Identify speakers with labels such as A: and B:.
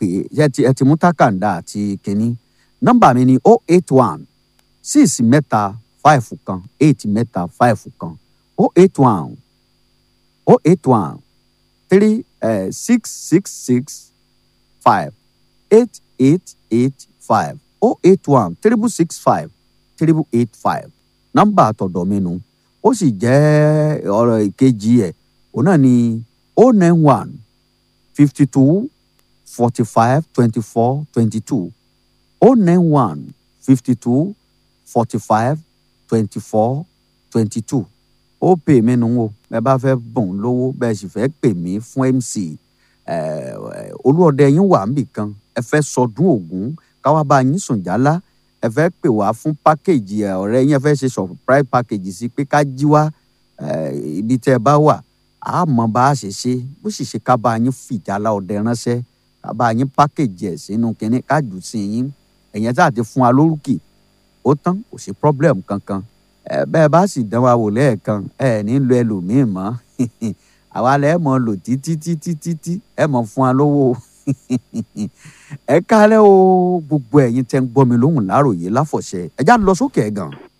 A: pè é ẹ ti ẹ ti mú tákàndá àti kínní nọ́mbà mi ni o eight one six mẹ́ta five kan eight mẹ́ta five kan o eight one o eight one three six six six five eight eight eight five o eight one triple six five triple eight five nọ́mbà àtọ̀dọ̀ mi nu ó sì jẹ́ ọ̀rọ̀ ìkejì ẹ̀ òun náà ni o nine one fifty two forty five twenty four twenty two o nine one fifty two forty five twenty four twenty two ó pè mí nu o ẹ bá fẹ́ bùn lówó bẹ́ẹ̀ sì fẹ́ pè mí fún mc olúọdẹ yín wà níbì kan ẹ fẹ́ sọdún ògún káwá bá yín sùn jálá ẹ fẹ́ pè wá fún pákéjì ọ̀rẹ́ yín ẹ fẹ́ ṣe surprise package sí pé ká jí wá ibi tẹ́ ẹ bá wà á mọ bá a ṣe ṣe bó sì ṣe ká bá yín fìjálá ọdẹ ránṣẹ́ ká bá yín pákéjì ẹ̀ sínú kínní ká jù sí yín ẹ̀yẹn tá a ti fún wa lórúkì ó tán kò sí problem kankan ẹ bẹ́ẹ̀ bá sì dán wa wò lẹ́ẹ̀kan ẹ ní lo ẹlòmíì mọ́ àwa lẹ́ mọ̀ lò títí títí títí ẹ mọ̀ fún wa lówó ẹ kálẹ́ o gbogbo ẹ̀yin tẹ́ ń gbọ́ mi lóhùn láròyé láfọ̀ṣẹ ẹ já lọ sókè ẹ̀ gan.